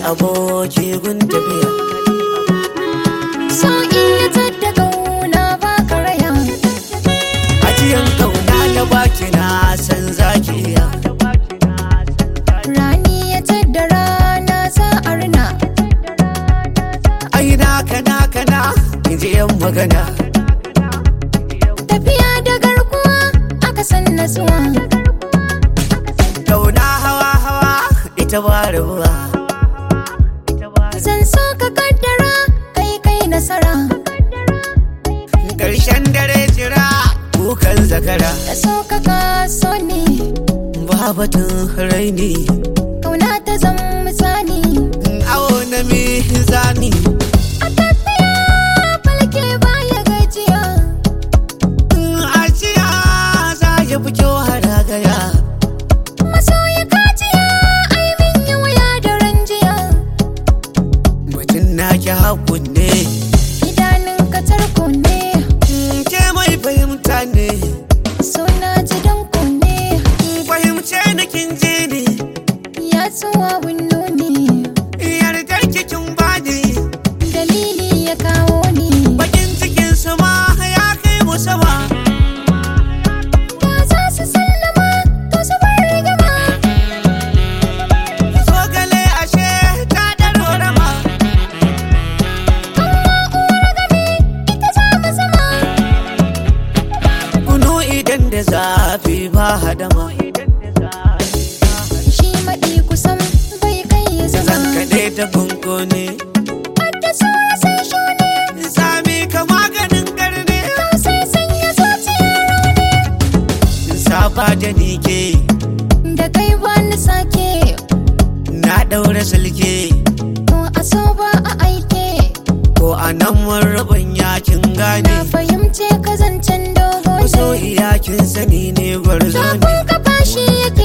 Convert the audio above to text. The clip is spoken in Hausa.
aboki gun tafiya So iya tadda kauna ba karaya ajiyan kauna na baki na san zaki iya Rani ya tadda rana za a rina ai na kana kana in ji yan magana Tafiya da garkuwa aka san nasuwa kauna hawa hawa ita ba rabuwa Zan so ka kaddara kai kai nasara ƙarshen dare jira kukan zakara Da so ka kaso ne babatun raini kauna ta zan misali awo na mizani A tafiya falke baya gajiya ajiya za ya fi kyau haragaya Masoya kajiya ai min yi wuya da ranjiya mutum na ki hakun ne Idanun ka tarko ne ke mai fahimta ne so na ji danko ne fahimce na kin je ne Ya tsuwa winno ne yardar kikin bani dalili ya kawo ni bakin cikin su ma ya kai mu sama Da za su sallama to su bar rigama zogale ashe ta ɗaro rama Amma uwar gami ita za mu zama kunu idan da zafi ba hadama Shi maɗi kusan bai kai ya zan zama kaɗe ta kunkune Hadda saura sai shone sami ka maganin garne to sai sanya zuciya rauni saba da nike Da kai ba ni sake na ɗaura sulke to a so ba a aike ko a nan mun rabin yakin gane Na fahimce ka zancen dogo so ne iyakin sani ne gwarzo ne Shafin kafa shi yake